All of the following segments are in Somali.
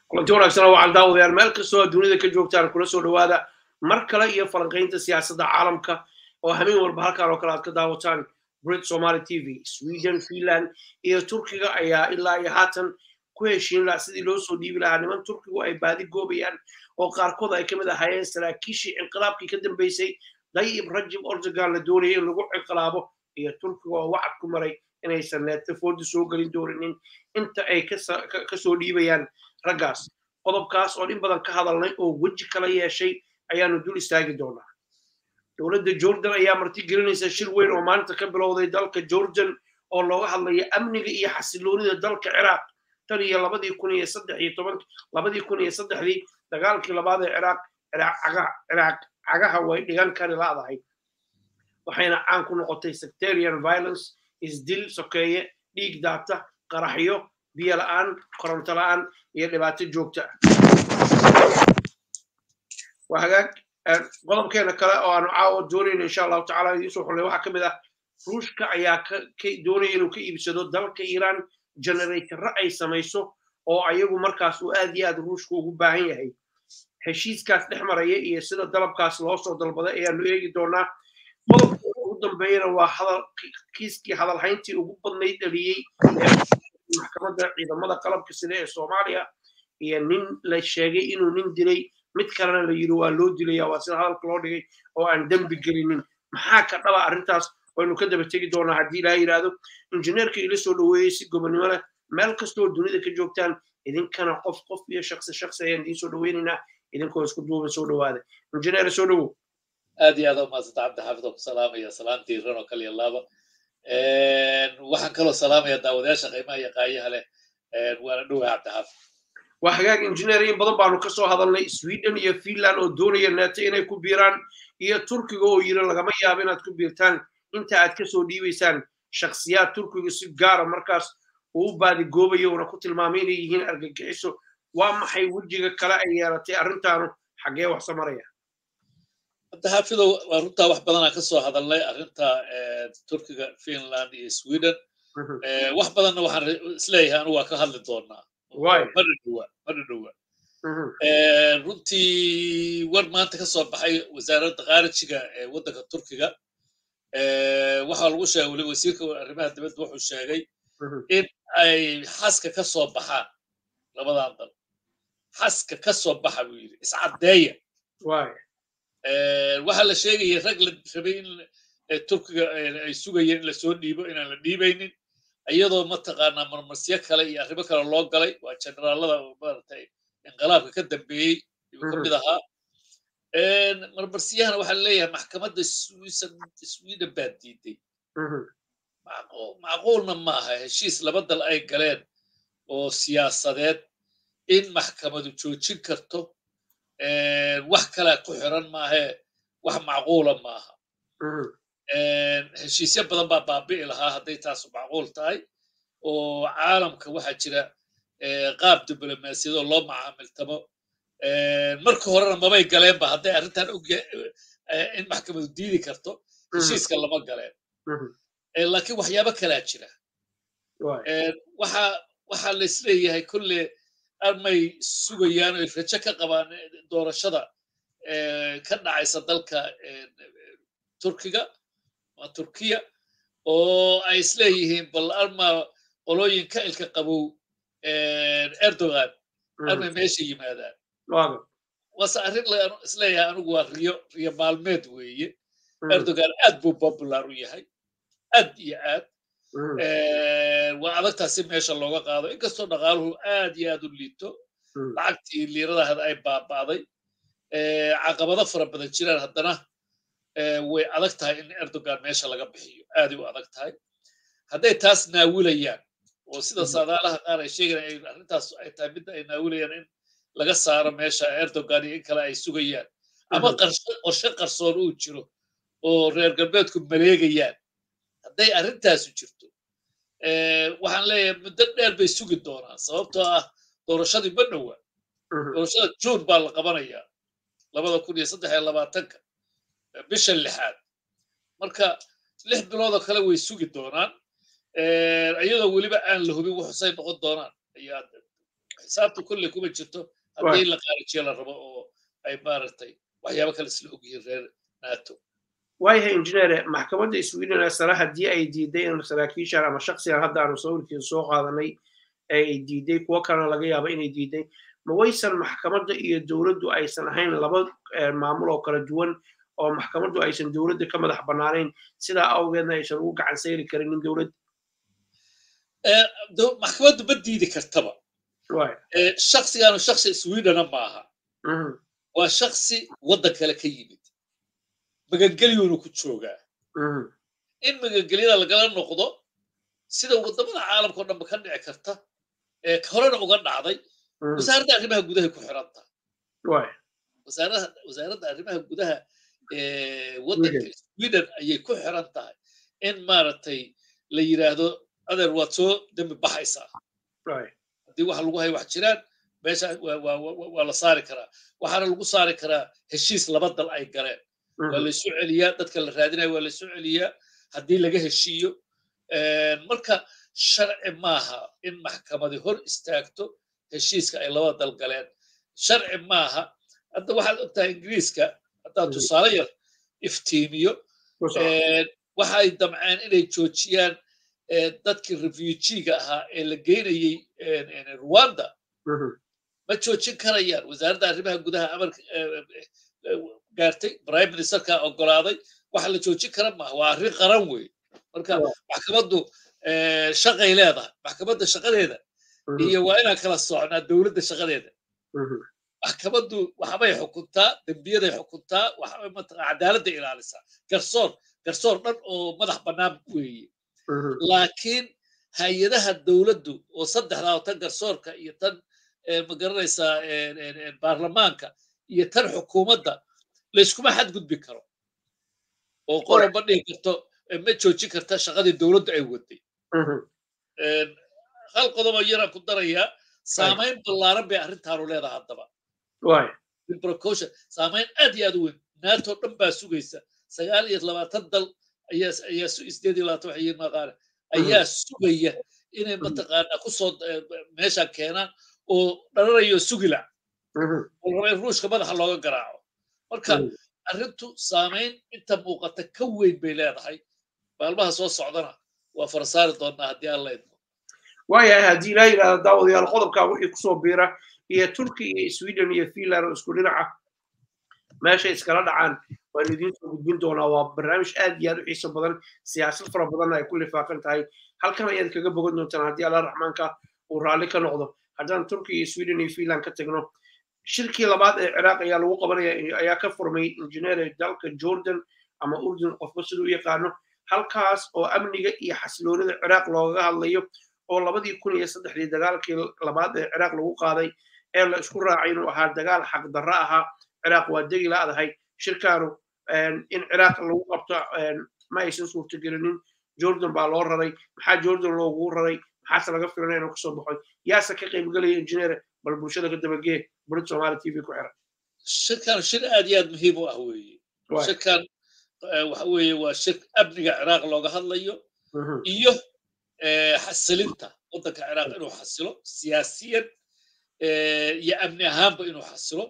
kulanti wanaagsan oo waxaan daawadayaal meel kastoo dunida ka joogtaan kula soo dhowaada mar kale iyo falanqaynta siyaasadda caalamka oo habeen walba halkaan oo kale aad ka daawataan brit somaly t v sweden finland iyo turkiga ayaa ilaa iyo haatan ku heshiin laha sidii loo soo dhiibi lahaa niman turkigu ay baadi goobayaan oo qaarkood ay ka mid ahaayeen saraakiishii inqilaabkii ka dambeysay dayib rajib ordogan la doonayay in lagu inqilaabo iyo turkiga oo wacad ku maray inaysan neetafoodi soo gelin dooninin inta ay kasoo dhiibayaan raggaas qodobkaas oo in badan ka hadalnay oo weji kala yeeshay ayaanu dul istaagi doonaa dowladda jordan ayaa marti gelinaysa shir weyn oo maalinta ka bilowday dalka jordan oo looga hadlaya amniga iyo xasiloonida dalka ciraaq tan iyo labadii kun iyo saddex iyo toban labadii kun iyo saddexdii dagaalkii labaad ee ciraaq ciraaq cagaha way dhigan kari laadahay waxayna caan ku noqotay sectarian violence isdil sokeeye dhiig daata qaraxyo biyo la'aan koronto la'aan iyo dhibaato joogta waa hagaag qodobkeena kale oo aanu caawa doonayno insha allahu tacala idiinsoo xulnay waxaa ka mid ah ruushka ayaa doonaya inuu ka iibsado dalka iiraan generatorra ay samayso oo ayagu markaas uu aad iyo aad ruushka ugu baahan yahay heshiiskaas dhex maraya iyo sida dalabkaas loo soo dalbaday ayaanu eegi doonaa qodobka ugu dambeeyana waa hadal kiiskii hadalhayntii ugu badnayd dhaliyey maxkamadda ciidamada qalabka sida ee soomaaliya iyo nin la sheegay inuu nin dilay mid kalena la yidhi waa loo dilaya waa sida hadalka loo dhigay oo aan dembi gelinin maxaa ka dhaba arrintaas waynu ka daba tegi doonaa haddii ilaha yidhaahdo injineerka ila soo dhoweeyey si gobonnimo leh meel kastoo dunida ka joogtaan idinkana qof qof iyo shaksi shaksi ayaan idiin soo dhoweynaynaa idinkoo isku duuba soo dhowaada injineer soo dhowow aad iyo aad u mahadsanta cabdi xaafid oo ku salaamaya salaamtii ran oo kale iyo laaba waxaan kaloo salaamaya daawadayaasha qiimaha iyo qaayaha leh waana dhowaa cabdi xaafid waa hagaag injineer in badan baanu ka soo hadalnay sweden iyo finland oo doonaya neeto inay ku biiraan iyo turkiga oo yiri lagama yaabo inaad ku biirtaan inta aad ka soo dhiibaysaan shakhsiyaad turkiga si gaara markaas uu u baadigoobayo una ku tilmaamay inay yihiin argagixiso waa maxay wejiga kale ay yeelatay arrintaanu xaggee wax samaraya cabdixaafidow waa runtaa wax badanaa ka soo hadalnay arrinta turkiga finland iyo sweden wax badanna waxaan isleeyahay anu waa ka hadli doonaa mana dhowa mana dhowa runtii war maanta ka soo baxay wasaaradda khaarijiga ee waddanka turkiga waxaa lagu sheegay weli wasiirka arrimaha dibadda wuxuu sheegay in ay xaska ka soo baxaan labadan dal xaska ka soo baxa buu yidhi iscaddeeya waxaa la sheegaya rag la rabay in turkiga ay sugayeen in lasoo dhiibo inaan la dhiibaynin iyadoo mataqaanaa marmasyo kale iyo arrimo kale loo galay waa generaalada maaragtay inqilaabka ka dambeeyey ayuu ka mid ahaa marmarsiyahana waxaa leeyahay maxkamadda sweden baa diiday macquulna ma aha heshiis laba dal ay galeen oo siyaasadeed in maxkamadu joojin karto wax kalea ku xiran maahee wax macquula maaha heshiisyo badan baa baabi'i lahaa hadday taasu macquul tahay oo caalamka waxaa jira qaab diblomaasiyadoo loo macaamiltamo marka horena mabay galeenba hadday arrintan in maxkamadu diidi karto heshiiska lama galeen laakiin waxyaabo kalaa jira waxaa la isleeyahay kolle armay sugayaan oy rajo ka qabaan doorashada ka dhacaysa dalka turkiga turkiya oo ay isleeyihiin bal arma qolooyin ka ilka qabow erdogan armay meesha yimaadaan wase arrin isleeyahay anigu waa riyo riyo maalmeed weeye erdogan aad buu popular u yahay aad iyo aad waa adagtaa si meesha looga qaado inkastoo dhaqaaluhu aad iyo aad u liito lacagtii liiradahaad ay baaba'day caqabado fara badan jiraan haddana way adag tahay in erdogan meesha laga bixiyo aaday u adag tahay hadday taas naawilayaan oo sida saadaalaha qaar ay sheegayaan arrintaas ay tahay midda ay naawilayaan in laga saaro meesha erdogan iyo in kale ay sugayaan ama qorshe qarsoon uu jiro oo reer galbeedku maleegayaan hadday arrintaasu jirto waxaan leeyahay muddo dheer bay sugi doonaan sababtoo ah doorashadii ma dhowa doorashada juun baa la qabanayaa labada kun iyo saddex iyo labaatanka bisha lixaad marka lix biloodoo kale way sugi doonaan iyadoo weliba aan la hubin wuxusay noqon doonaan ayaa xisaabta kolle kuma jirto haddii la qaarijiyo la rabo oo ay maaragtay waxyaabo kale isla ogyihiin reer nato waayahay injineere maxkamadda sweden ee sare haddii ay diiday in saraakiishan ama shaksigan hadda aanu sawirkiisa soo qaadanay ay diiday kuwo kalena laga yaabo inay diiday ma waysan maxkamadda iyo dowladdu aysan ahayn laba maamul oo kala duwan oo maxkamaddu aysan dowladda ka madax bannaanayn sidaa awgeedna aysan ugu gacan sayri karinin dowladda maxkamaddu ma diidi kartaba shaksigaanu shaksi swedena maaha waa shaksi waddan kale ka yimid magangelyuuna ku joogaa in magangelyada lagala noqdo sida waddamada caalamka o dhanba ka dhici karta ee horena uga dhacday wasaaradda arrimaha gudaha ku xiranta wasaaradda arrimaha gudaha waddanka sweden ayay ku xiran tahay in maaragtay la yidhaahdo adeer waad soo dembi baxaysaa haddii waxa lagu haya wax jiraan meesha waa la saari karaa waxaana lagu saari karaa heshiis laba dal ay galeen waa laysu celiyaa dadka la raadinaya waa laysu celiyaa haddii laga heshiiyo marka sharci maaha in maxkamadi hor istaagto heshiiska ay labada dal galeen sharci maaha hadda waxaad ogtahay ingiriiska haddaa tusaale yar iftiimiyo waxay damceen inay joojiyaan dadkii refugiga ahaa ee la geynayey rwanda ma joojin karayaan wasaaradda arrimaha gudaha amarka gaartay prime ministerka ogolaaday waxa la joojin kara maaha waa arrin qaran wey marka maxkamaddu shaqay leedahay maxkamadda shaqadeeda iyo waa inaan kala socnaa dowladda shaqadeeda maxkamaddu waxbay xukuntaa dembiyaday xukuntaa waxbay mataqaa cadaaladda ilaalisaa garsoor garsoor dhan oo madax bannaan weeye laakiin hay-adaha dowladdu oo saddexdaa oo tan garsoorka iyo tan magaranaysaa baarlamaanka iyo tan xukuumadda layskuma xadgudbi karo oo qoloba dhihi karto ma joojin karta shaqadii dowladdu ay waday hal qodobo yaraan ku darayaa saamayn ballaaran bay arrintaanu leedahay haddaba precaution saamayn aad iyo aad u weyn nato dhan baa sugaysa sagaal iyo labaatan dal ayaa ayaa sideed iyo labaatan waxay maqaale ayaa sugaya inay mataqaanaa kusoo meeshan keenaan oo dhararayo sugila oo raba in ruushka madaxa looga garaaco marka arrintu saamayn inta muuqata ka weyn bay leedahay maalmaha soo socdana waa farasaari doonaa haddii aan la idmo waayahay haddii ilaa yidhahda daawadayaal qodobkaa wixii kusoo biira iyo turki iyo sweden iyo finland oo isku dhinaca meeshay iskala dhacaan waanu idiin soo gudbin doonaa waa barnaamij aad iyo aad u xiiso badan siyaasad fara badanna ay ku lifaaqan tahay halkan ayaad kaga bogan doontaan haddii alla raxmaanka uu raalli ka noqdo haddaan turki iyo sweden iyo finland ka tagno shirkii labaad ee ciraaq ayaa lagu qabanaya ayaa ka furmay injineer dalka jordan ama urdun qofba siduu u yaqaano halkaas oo amniga iyo xasiloonida ciraaq loogaga hadlayo oo labadii kun iyo saddexdii dagaalkii labaad ee ciraaq lagu qaaday ee la isku raacay inuu ahaa dagaal xaqdarro ahaa ciraaq waa degi laadahay shirkaanu in ciraaq lagu qabto ma aysan suurtagelinin jordan baa loo raray maxaa jordan loogu raray maxaase laga filanaya inuu kasoo baxoy yaase ka qaybgelaya injineer bal bulshada ka dabagee burid somaali t v ku xiran shirkan shir aad iyo aad muhiim u ah weeye shirkan waxa weeye waa shir amniga ciraaq looga hadlayo iyo xasilinta waddanka ciraaq inuu xasilo siyaasiyan iyo amni ahaanba inuu xasilo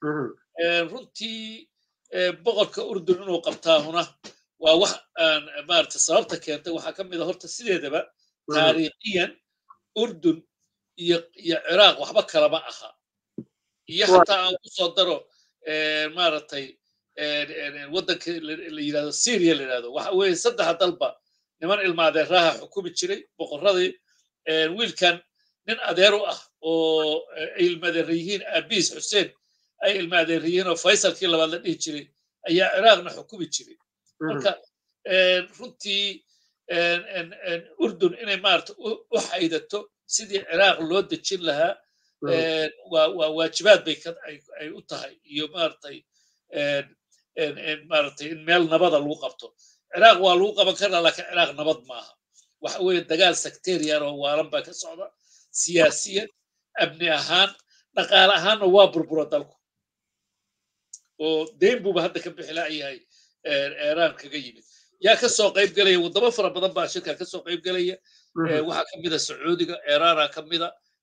runtii boqorka urdun inuu qabtaahuna waa wax aan maarata sababta keentay waxaa ka mid a horta sideedaba taariikhiyan urdun iyo iyo ciraaq waxba kalama aha iyo hataa aan ku soo daro maaragtay waddanka la yidhahdo syria la yidhahdo waxa weeye saddexa dalba niman ilmaadeeraha xukumi jiray boqorradii wiilkan nin adeer u ah oo ay ilmaadeera yihiin aabiis xuseen ay ilmaadeer yihiin oo faysalkii labaad la dhihi jiray ayaa ciraaqna xukumi jiray marka runtii urdun inay maarata u xaydato sidii ciraaq loo dejin lahaa waa waajibaad bay ay u tahay iyo maaragtay maaragtay in meel nabada lagu qabto ciraaq waa lagu qaban karaa laakiin ciraaq nabad maaha waxa weeye dagaal sectarian oo waalan baa ka socda siyaasiyan amni ahaan dhaqaale ahaanna waa burbura dalku oo deyn buuba hadda ka bixi laayahay iiraan kaga yimid yaa ka soo qayb gelaya waddamo fara badan baa shirka ka soo qayb gelaya waxaa ka mida sacuudiga iiraana ka mida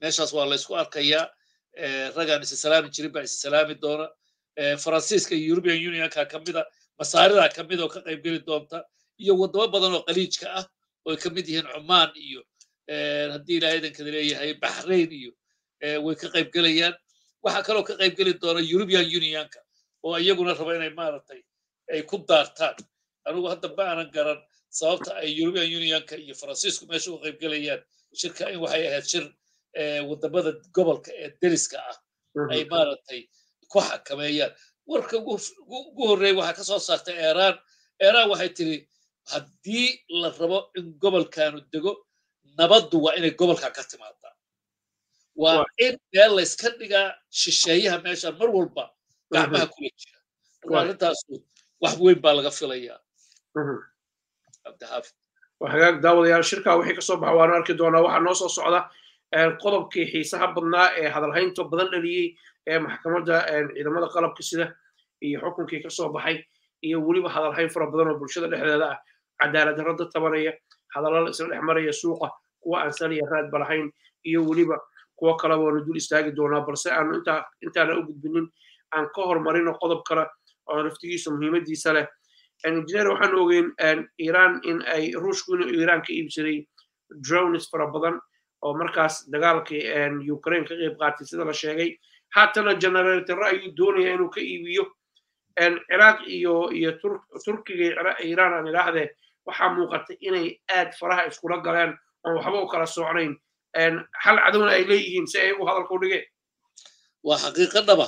meeshaas waa la isku arkayaa ragaan isa salaami jirin baa isa salaami doona faransiiska iyo european unionka ka mida masaarida ka mid oo ka qaybgeli doonta iyo waddamo badan oo qaliijka ah oo ay ka mid yihiin cumaan iyo haddii ilaahay idankada leeyahay baxrain iyo way ka qaybgelayaan waxaa kaloo ka qaybgeli doona european unionka oo iyaguna raba inay maaragtay ay ku daartaan anugu hadda ma aanan garan sababta ay european unionka iyo faransiisku meesha uga qaybgelayaan shirka in waxay ahayd shir waddamada gobolka ee deriska ah ay maaragtay ku xakameeyaan warka ugu horreeya waxaa ka soo saartay iiraan iiraan waxay tiri haddii la rabo in gobolkanu dego nabaddu waa inay gobolkan ka timaadaa waa in meel layska dhigaa shisheeyaha meeshan mar walba gacmaha kula jira marka arrintaasu wax weyn baa laga filayaa cabdixaafid hagaag daawadayaal shirkaa wixii kasoo baxa waanu arki doonaa waxaa noo soo socda qodobkii xiisaha badnaa ee hadalhaynta badan dhaliyey ee maxkamadda ciidamada qalabka sida iyo xukunkii kasoo baxay iyo weliba hadalhayn fara badan oo bulshada dhexdeeda ah cadaalad darro dad tabanaya hadallada isla dhex maraya suuqa kuwa aan saliya raadba lahayn iyo weliba kuwo kale waanu dul istaagi doonaa balse aanu intaa intaana u gudbinin aan ka hormarino qodob kale oo naftigiisa muhiimadiisa leh engineer waxaan ogeyn iiraan in ay ruushku inuu iiraan ka iibsaday drones fara badan oo markaas dagaalkii ukraine ka qayb qaatay sida la sheegay haatana generatorro ayuu doonaya inuu ka iibiyo ciraaq iyo iyo turkiga iiraan aan idhaahdee waxaa muuqatay inay aad faraha iskula galeen oon waxba u kala socnayn hal cadowna ay leeyihiin si ayagu hadalka u dhigeen waa xaqiiqo dhaba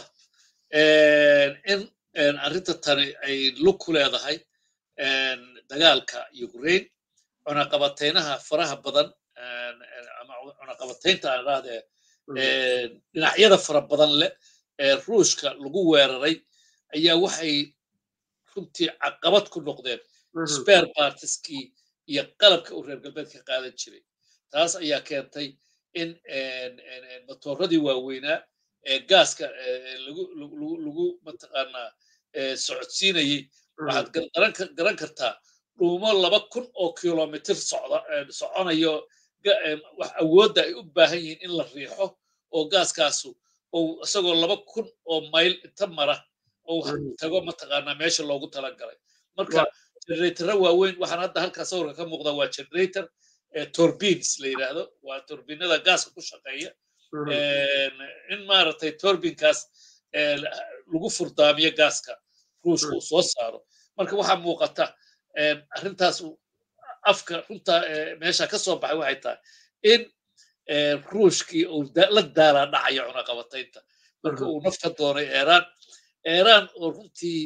in arrinta tani ay lug ku leedahay dagaalka ukraine cunaqabataynaha faraha badan ama cunaqabataynta aan idhaahdee dhinacyada fara badan leh ee ruushka lagu weeraray ayaa waxay runtii caqabad ku noqdeen spare partiskii iyo qalabka uu reer galbeedka qaadan jiray taas ayaa keentay in matooradii waaweynaa ee gaaska lagu mataqaanaa socodsiinayey waxaad garan kartaa dhuumo laba kun oo kilomitr soconayo wax awoodda ay u baahan yihiin in la riixo oo gaaskaasu ou isagoo laba kun oo mayl inta mara ou tago mataqaanaa meesha loogu talagalay marka generatorra waaweyn waxaan hadda halkaa sawirka ka muuqda waa generator turbines la yidhaahdo waa turbinada gaaska ku shaqeeya in maaragtay turbinkaas lagu furdaamiyo gaaska ruushka uu soo saaro marka waxaa muuqata arrintaas afka runta meesha ka soo baxay waxay tahay in ruushkii uu la daalaa dhacayo cunaqabataynta marka uu nafka doonay iiraan iiraan oo runtii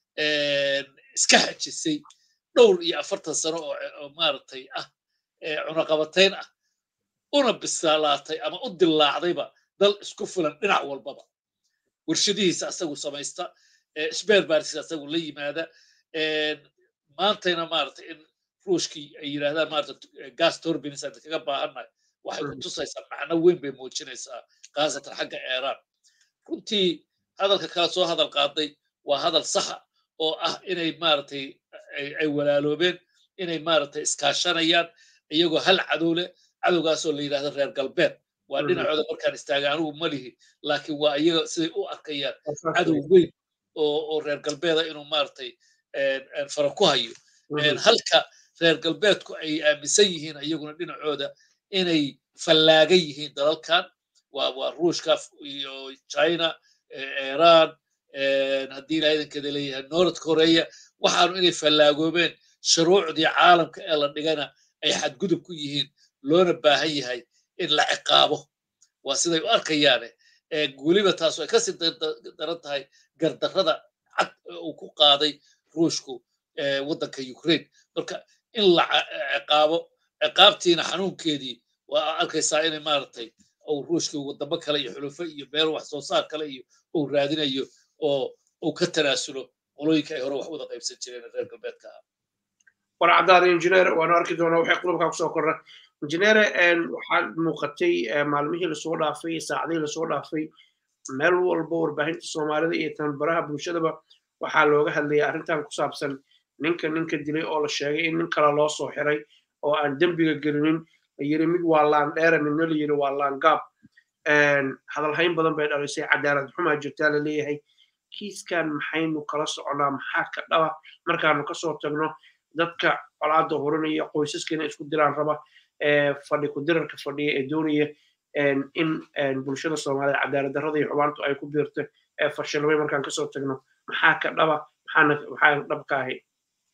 iska xajisay dhowr iyo afartan sano oo maaragtay ah cunaqabatayn ah una bislaalaatay ama u dillaacdayba dal isku filan dhinac walbaba warshadihiisa asagu samaysta sbeer baarsiisa asagu la yimaada maantayna maaragtay in ruushkii ay yidhahdaan maarata gas turbines aan kaga baahannahay waxay ku tusaysaa macno weyn bay muujinaysaa khaasatan xagga iiraan runtii hadalka kala soo hadal qaaday waa hadal saxa oo ah inay maaragtay ay walaaloobeen inay maaragtay iskaashanayaan iyagoo hal cadow leh cadowgaasoo la yidhahdo reer galbeed waa dhinacooda markaan istaagay anigu ma lihi laakiin waa iyaga siday u arkayaan cadow weyn oo reer galbeeda inuu maaragtay fara ku hayo halka reer galbeedku ay aaminsan yihiin iyaguna dhinacooda inay fallaagan yihiin dalalkan waa waa ruushka iyo china iran haddii ilaa idankeeda leeyahay north korea waxaanu inay fallaagoobeen shuruucdii caalamka ee la dhigana ay xadgudub ku yihiin loona baahan yahay in la ciqaabo waa siday u arkayaane weliba taasu ay kasii daran tahay gardarrada cad uu ku qaaday ruushku waddanka ukraine marka in la ciqaabo ciqaabtiina xanuunkeedii waa arkaysaa inay maaragtay uu ruushkii wadamo kale iyo xulufo iyo beer wax soo saar kale iyo uu raadinayo oo uu ka tanaasulo qolooyinka ay hore wax wada qaybsan jireen reer galbeedka ah war caddaada injineer waanu arki doonaa waxay qodobkaa kusoo korra injineere waxaad muuqatay maalmihii lasoo dhaafay saacadihii lasoo dhaafay meel walba warbaahinta soomaalida iyo tanbaraha bulshadaba waxaa looga hadlayay arrintan ku saabsan ninka ninka dilay oo la sheegay in nin kale loo soo xiray oo aan dembiga gelinin la yiri mid waa laandheere midna la yiri waa laangaab hadalhayn badan bay dhalisay cadaalad xumaa jirtaa la leeyahay kiiskan maxaynu kala soconaa maxaa ka dhaba markaanu kasoo tagno dadka colaada horanaya qoysaskana isku diraan raba fadhi ku dirarka fadhiya ee doonaya in bulshada soomaaliyed cadaalad darrada iyo xumaantu ay ku biirto ee fashilmay markaan kasoo tagno maxaa ka dhaba maxaa dhab ka ahay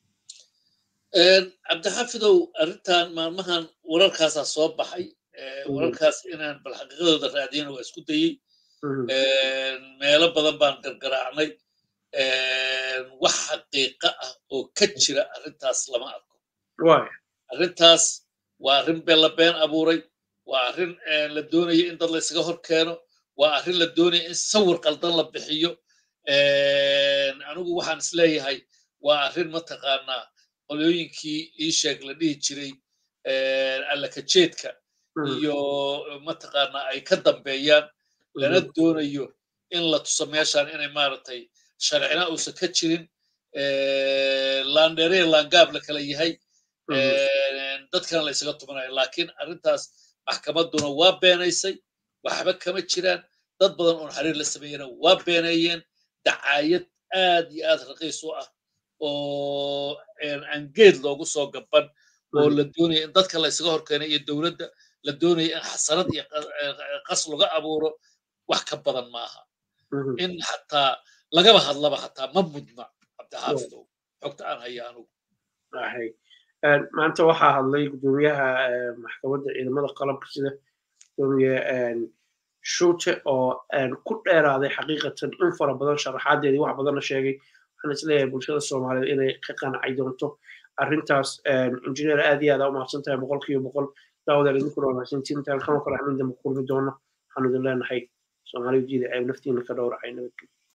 cabdixafidow arrintan maalmahan wararkaasaa soo baxay wararkaas inaan bal xaqiiqadooda raadiyana waa isku dayey meelo badan baan gargaraacnay wax xaqiiqa ah oo ka jira arrintaas lama arko arrintaas waa arrin been la been abuuray waa arrin la doonaya in dad laysaga hor keeno waa arrin la doonaya in sawir qaldan la bixiyo anigu waxaan isleeyahay waa arrin mataqaanaa qolooyinkii ii sheeg la dhihi jiray allakajeedka iyo mataqaanaa ay ka dambeeyaan lana doonayo in la tuso meeshaan inay maaragtay sharcina uusan ka jirin laandheere laangaab la kala yahay dadkana la ysaga tumanayo laakiin arrintaas maxkamadduna waa beenaysay waxba kama jiraan dad badan oon xiriir la sameeyana waa beeneeyeen dacaayad aad iyo aad raqiis u ah oo aan geed loogu soo gaban oo la doonaya in dadka la ysaga horkeenay iyo dowladda la doonaya in xasanad iyo qas laga abuuro wax ka badan maaha in xataa lagaba hadlaba xataa ma mudna cabdixaafidow xogta aan haya anugu maanta waxaa hadlay gudoomiyaha maxkamadda ciidamada qalabka sida gudoomiye shuute oo ku dheeraaday xaqiiqatan in fara badan sharaxaadeedii wax badanna sheegay waxaan isleeyahay bulshada soomaaliyeed inay ka qancay doonto arrintaas injineer aad iyo aad aa umahadsan tahay boqol kiiba boqol daawadaan idinkuna wanaagsantiin intaan kama kale xamin dambe kulmi doono waxaanu idin leenahay soomaaliya jiida ceeb naftiina ka dhowracay nabadgelyo